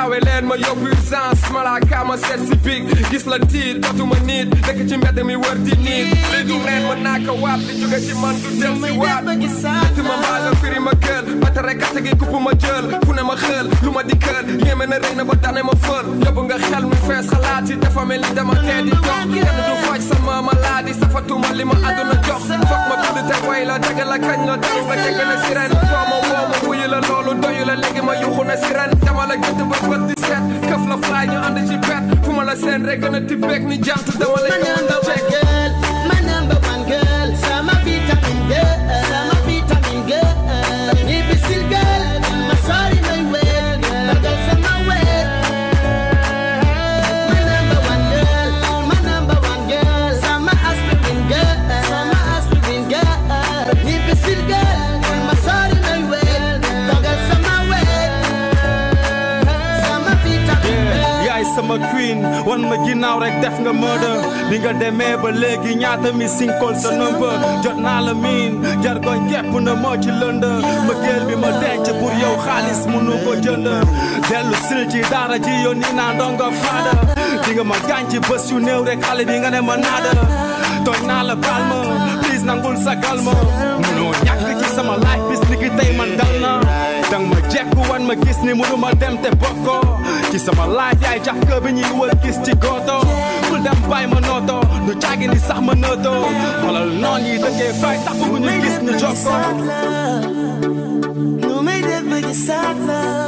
gaawe leen ma yóbbu urgence malaaka ma seet si big gis la tiit dootuma nit dëkk ci mbedd mi wër di nit li du neen mën naa ko waat li jóge ci man du del si waat ti ma maa nga firi ma gël ba tere kase gi kupp ma jël fu ne ma xël lu ma di kër yéeme na rëy na ba dane ma fër yóbbu nga xel mi fees xalaat yi dafa mel ni dama tee di dox kenn du faj sama maladie safatuma li ma àdduna jox foog ma bind te way la dëgg la kañ la daru nga dégg na sirène foo ma woo ma wuyu la loolu doyu la léegi ma yuxu na sirène dama la gënt ba bët di seet këf la fly ñu ànd ci pet fu ma la seen rek gën a tibbeek ni jant dama la My gën a number one jekk girl, my number one girl, sama vitamin girl, sama vitamin girl. Ibisil girl, my sorry my way, bagal sama way. My number one girl, my number one girl, sama aspirin girl, sama aspirin girl. Ibisil girl, my sorry my way, bagal sama way. Sama vitamin girl. yaay sama queen wan ma ginnaaw rek def nga murder bi nga demee ba léegi ñaata mi sinkol sa number jot naa la miin jargoñ kepp na moo ci lënd ma géel bi ma denc pour yow xaalis munu ko jënd dellu sil ci daara ji yow nii naa ndongo faada di nga ma gaañ ci bés yu néew rek xale bi nga ne ma naada tooñ naa la baal ma please nangul sagal ma munoo ñàkk ci sama life bis ni ki tey man dal na dang ma jekku wan ma gis ni munu ma dem te bokko ci sama life yaay jax kër bi ñuy wër gis ci goto bul dem bàyyi ma nooto du caagi ni sax ma nooto xoolal noon yi dëkkee fay tax bu ñu gis ñu jokko Nu may def ba gisaat la